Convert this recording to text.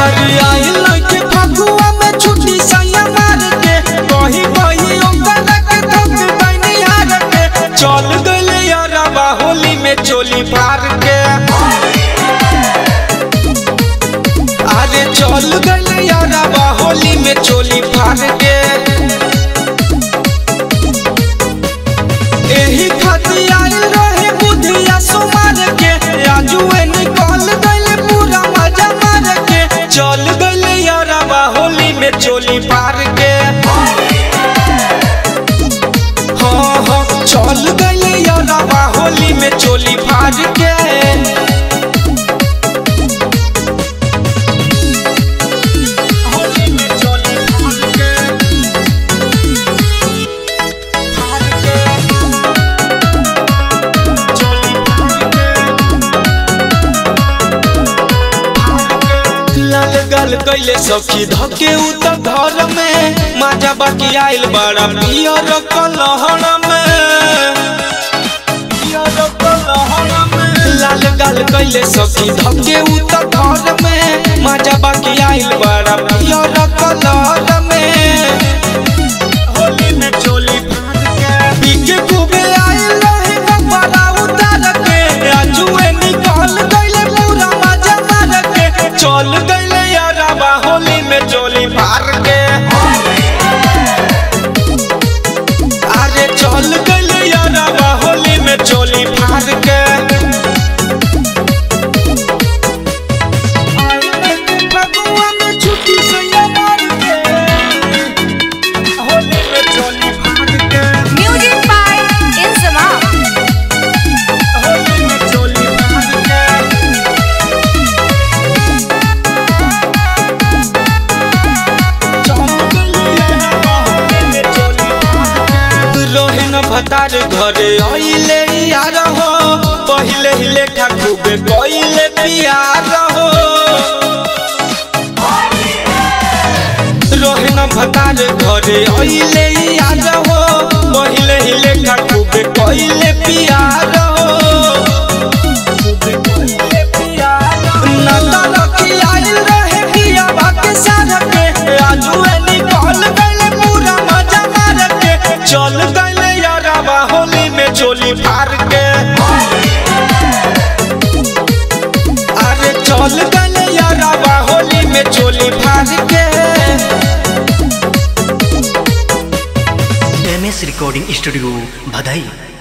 अरे आई लइके फगुआ में छुट्टी सैया मार के कहीं कहीं ओकरा के धोख दैनी हार के चल गइले यारवा होली में चोली फार के अरे चल गइले यारवा होली में चोली फार के एही खातिर आइल रहे बुधिया सुमार के आजुए निकल गइले पूरा मजा मार के चल गइले यारवा होली में चोली पार के हाँ हाँ चल गइले यारवा होली में चोली फाड़ के होली में चोली फाड़ के फाड़ के चोली फाड़ के लाल गल कैले सखी धके उ त घर में माजा बाकी आइल बड़ा पियर कलहर में पियर कलहर में लाल गल कैले सखी धके उ त घर में माजा बाकी आइल बड़ा पियर कलहर में होली में चोली फाड़ के पीके खूबे आइल रहे बड़ा उतार के आजुए निकल गइले पूरा मजा मार के चल गइले यारवा होली में चोली फाड़ के अरे चल गइले यारवा होली में चोली फाड़ के फगुआ में छुट्टी सैया मार के होली में चोली फाड़ के Music by Insamam. होली में चोली फाड़ के रोहिन भतार घरे आइले यार हो पहिले ही लेखा खूबे कइले पियार हो रोहिन भतार घरे आइले यार हो पहिले ही लेखा खूबे कइले पियार हो खूबे कइले पियार हो नता रखी आइल रहे पिया बाके साथ के आजुए निकल गइले पूरा मजा मार के चल गइले यारवा होली में चोली फाड़ के अरे चल गइले यारवा होली में चोली फाड़ के एम एस रिकॉर्डिंग स्टूडियो भदई